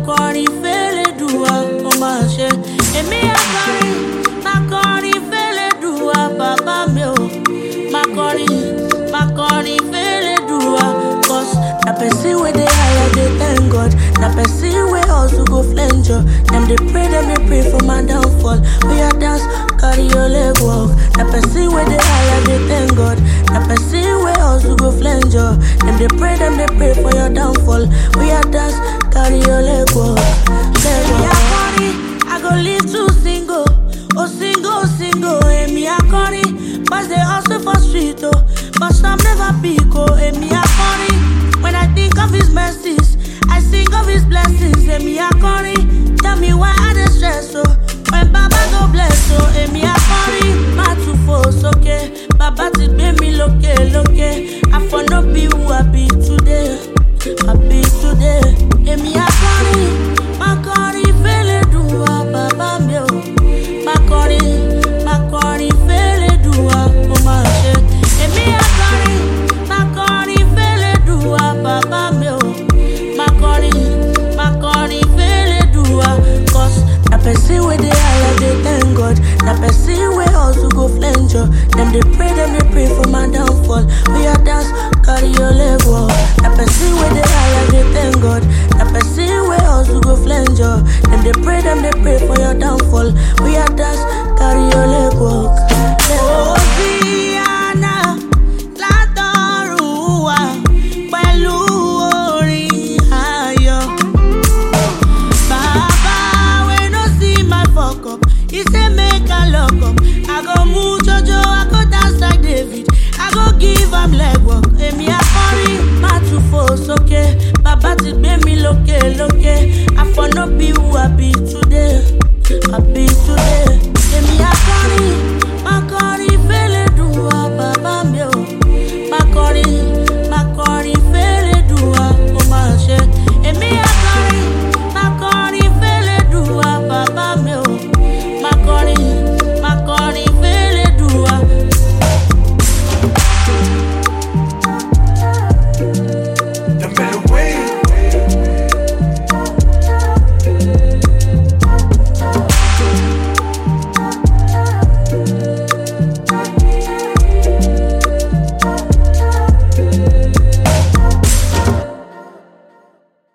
kọrin fẹ́lẹ́dùwà ó máa ṣe. Èmi akọrin, máa kọrin fẹ́lẹ́dùwà bàbá mi o. Máa kọrin, máa kọrin fẹ́lẹ́dùwà. Cause na person wey dey higher dey thank God. Na person wey hustle go flenjo. Dem dey pray, dem dey pray for my downfall. Oya dance, carry your leg walk. Na person wey dey higher dey thank God. Na person wey hustle go flenjo. Dem dey pray, dem dey pray for your downfall. Oya dance, carry your leg walk. Leg walk. Èmi akọrin, I go live to single. Oh single, single, èmi akọrin. Boys dey hustle for street oh, but some never pick oh. Èmi akọrin, when I think of his mercies, I sing of his blessings. Èmi akọrin, tell me why I dey stress oh. When Baba go bless oh, èmi akọrin, má tún fò sókè. Bàbá ti gbé mi lókè lókè. I for no be who I be today, I be today. Èmi akọrin, má kọrin fẹ́lẹ́ dùn wá bàbá mi o. Má kọrin, má kọrin fẹ́lẹ́ dùn wá ó máa ṣe. Èmi akọrin, má kọrin fẹ́lẹ́ dùn wá bàbá mi o. Má kọrin, má kọrin fẹ́lẹ́ dùn wá. Cause na person wey dey higher dey thank God. Na person wey hustle go flenjo. Dem dey pray, dem dey pray for my downfall. Oya dance, carry your leg walk. Na person wey dey higher dey thank God. Na person wey hustle go flenjo. Dem dey pray, dem dey pray for your downfall. Oya dance, carry your leg walk. Leg walk. Hosiana látọ̀run wá pẹ̀lú orin ayọ̀. Baba, we no see my fuck up. He say make I lock up. I go move Jojo, I go dance like David. I go give am leg work. Èmi akọrin, má tún fò sókè. Bàbá ti gbé mi lókè lókè. I for no be who I be today. I be today.